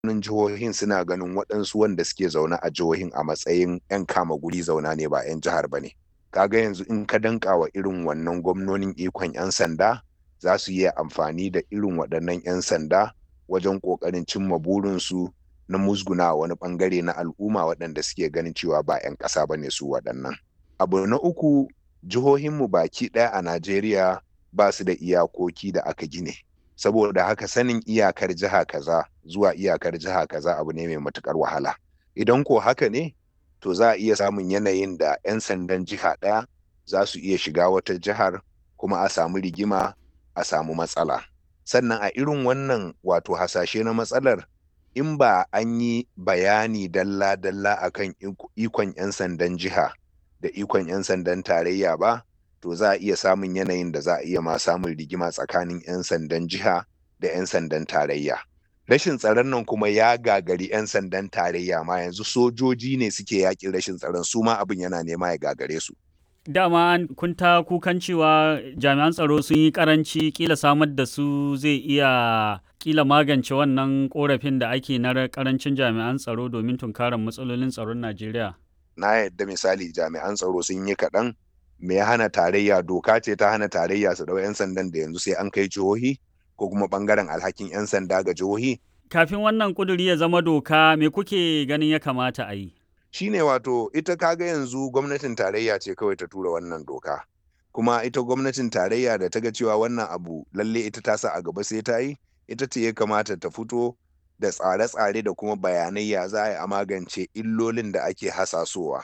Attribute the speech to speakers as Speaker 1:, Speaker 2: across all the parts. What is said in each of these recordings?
Speaker 1: gwamnonin jihohin suna ganin waɗansu wanda suke zaune a jihohin a matsayin 'yan kama guri zauna ne ba 'yan jihar ba ne kaga yanzu in ka danka wa irin wannan gwamnonin ikon 'yan sanda za su yi amfani da irin waɗannan 'yan sanda wajen ƙoƙarin cimma burinsu na musguna wani ɓangare na al'umma waɗanda suke ganin cewa ba 'yan ƙasa ba ne su waɗannan abu na uku jihohinmu baki ɗaya a najeriya ba su da iyakoki da aka gine saboda haka sanin iyakar jiha kaza zuwa iyakar jiha kaza abu ne mai matukar wahala idan ko haka ne to za a iya samun yanayin da 'yan sandan jiha ɗaya za su iya shiga wata jihar kuma a samu rigima a samu matsala sannan a irin wannan wato hasashe na matsalar in ba an yi bayani dalla-dalla akan ikon 'yan sandan jiha da ikon 'yan sandan tarayya ba to za a iya samun yanayin da za a iya ma samun rigima tsakanin 'yan sandan jiha da 'yan sandan tarayya. Rashin tsaron nan kuma ya gagari 'yan sandan tarayya ma yanzu sojoji ne suke yakin rashin tsaron su ma abin yana nema ya gagare su.
Speaker 2: Dama kun ta kukan cewa jami'an tsaro sun yi karanci kila samar da su zai iya kila magance wannan korafin da ake na karancin jami'an tsaro domin tunkarar matsalolin tsaron Najeriya.
Speaker 1: Na yadda misali jami'an tsaro sun yi kaɗan me ya hana tarayya doka ce ta hana tarayya su dau 'yan sandan da yanzu sai an kai jihohi ko kuma bangaren alhakin 'yan sanda ga jihohi.
Speaker 2: Kafin wannan kuduri ya zama doka me kuke ganin ya kamata a yi?
Speaker 1: Shine wato ita kaga yanzu gwamnatin tarayya ce kawai ta tura wannan doka. Kuma ita gwamnatin tarayya da ta ga cewa wannan abu lalle ita ta sa a gaba sai ta yi, ita ce ya kamata ta fito da tsare-tsare da kuma bayanai ya za a yi a magance illolin da ake hasasowa.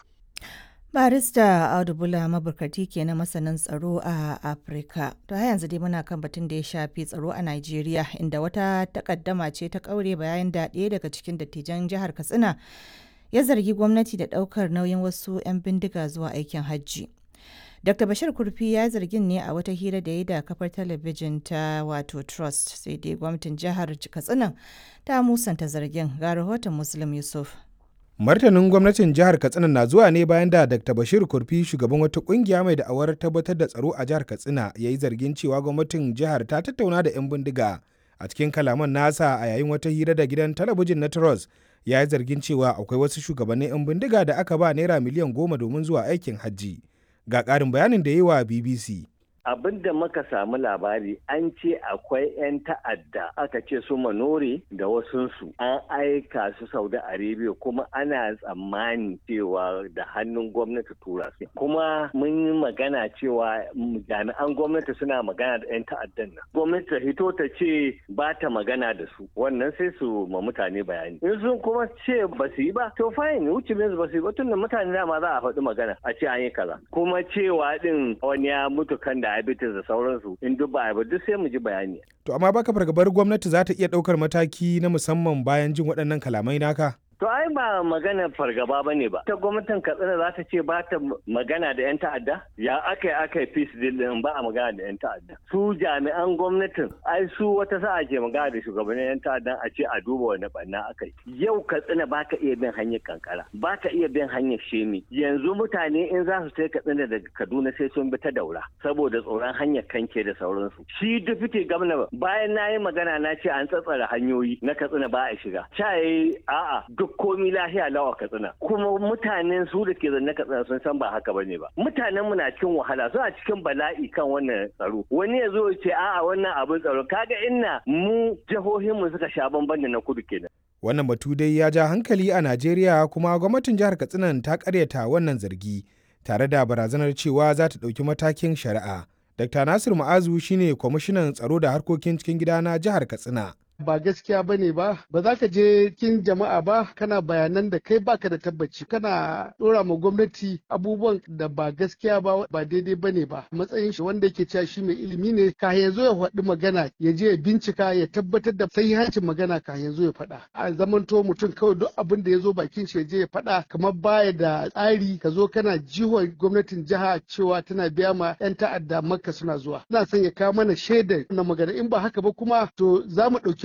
Speaker 3: barista audu bula maburkati ke na masanin tsaro a afirka to har yanzu dai muna kan batun da ya shafi tsaro a nigeria inda wata takaddama ce ta kaure bayan da ɗaya daga cikin dattijan jihar katsina ya zargi gwamnati da ɗaukar nauyin wasu 'yan bindiga zuwa aikin hajji dr bashir kurfi ya zargin ne a wata hira da ya da kafar talabijin ta wato trust sai dai gwamnatin jihar katsina ta musanta zargin ga rahoton muslim yusuf
Speaker 4: martanin gwamnatin jihar katsina na zuwa ne bayan da dr bashir kurfi shugaban wata kungiya mai da'awar tabbatar da tsaro a jihar katsina ya yi zargin cewa gwamnatin jihar ta tattauna da 'yan bindiga a cikin kalaman nasa a yayin wata hira da gidan talabijin na trust ya yi zargin cewa akwai wasu shugabannin 'yan bindiga da aka ba naira miliyan goma domin zuwa aikin hajji ga ƙarin bayanin da ya yi wa bbc
Speaker 5: abin da muka samu labari an ce akwai 'yan ta'adda aka ce su manore da wasunsu an aika su saudi arabia kuma ana tsammani cewa da hannun gwamnati tura su kuma mun yi magana cewa jami'an gwamnati suna magana da 'yan ta'addan nan gwamnati ta hito ta ce ba ta magana da su wannan sai su ma mutane bayani in sun kuma ce ba su yi ba to fine wuce ba su yi ba tun da mutane dama za a faɗi magana a ce an yi kaza kuma cewa din wani ya mutu kan da diabetes da sauransu in duk ba ba duk sai mu ji bayani.
Speaker 4: To amma baka fargabar gwamnati za ta iya ɗaukar mataki na musamman bayan jin waɗannan kalamai naka?
Speaker 5: To ai ba magana fargaba ba ne ba. Ta gwamnatin Katsina za ta ce ba ta magana da 'yan ta'adda? Ya aka yi aka yi peace deal din ba a magana da 'yan ta'adda. Su jami'an gwamnatin ai su wata sa'a ke magana da shugabannin 'yan ta'adda a ce a duba wani banna aka yi. Yau Katsina ba ka iya bin hanyar kankara, ba ka iya bin hanyar shemi. Yanzu mutane in za su sai Katsina daga Kaduna sai sun bi ta daura saboda tsoron hanyar kanke da sauransu. Shi dufite gwamna bayan na yi magana na ce an tsatsara hanyoyi na Katsina ba a shiga. Ca a'a duk komi lahiya lawa katsina kuma mutanen su da ke zanne katsina sun san ba haka bane ba mutanen mu na cikin wahala suna cikin bala'i kan wannan tsaro wani ya zo ya ce a'a wannan abin tsaro kaga inna mu jihohin mu suka sha bamban da na kudu kenan
Speaker 4: wannan batu dai ya ja hankali a Najeriya kuma gwamnatin jihar Katsina ta karyata wannan zargi tare da barazanar cewa za ta ɗauki matakin shari'a. Dr. Nasir Ma'azu shine kwamishinan tsaro da harkokin cikin gida na jihar Katsina.
Speaker 6: ba gaskiya ba ne ba ba za ka je kin jama'a ba kana bayanan da kai baka da tabbaci kana dora ma gwamnati abubuwan da ba gaskiya ba ba daidai ba ne ba matsayin shi wanda yake cewa shi mai ilimi ne ka yanzu ya faɗi magana ya je ya bincika ya tabbatar da sahihancin magana ka yanzu ya faɗa a zamanto mutum kawai duk abin da ya zo bakin shi ya je ya faɗa kamar baya da tsari ka zo kana jiwon gwamnatin jiha cewa tana biya ma 'yan ta'adda makka suna zuwa ina son ya kawo mana shaidar na magana in ba haka ba kuma to za mu ɗauki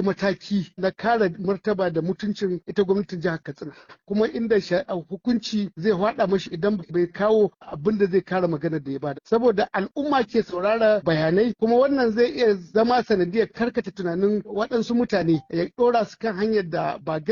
Speaker 6: ɗauki mataki na kare martaba da mutuncin ita gwamnatin jihar Katsina kuma inda hukunci zai faɗa mashi idan bai kawo abin da zai kare magana da ya bada saboda al'umma ke saurara bayanai kuma wannan zai iya zama sanadiyar karkata tunanin waɗansu mutane ya ɗora su kan hanyar da ba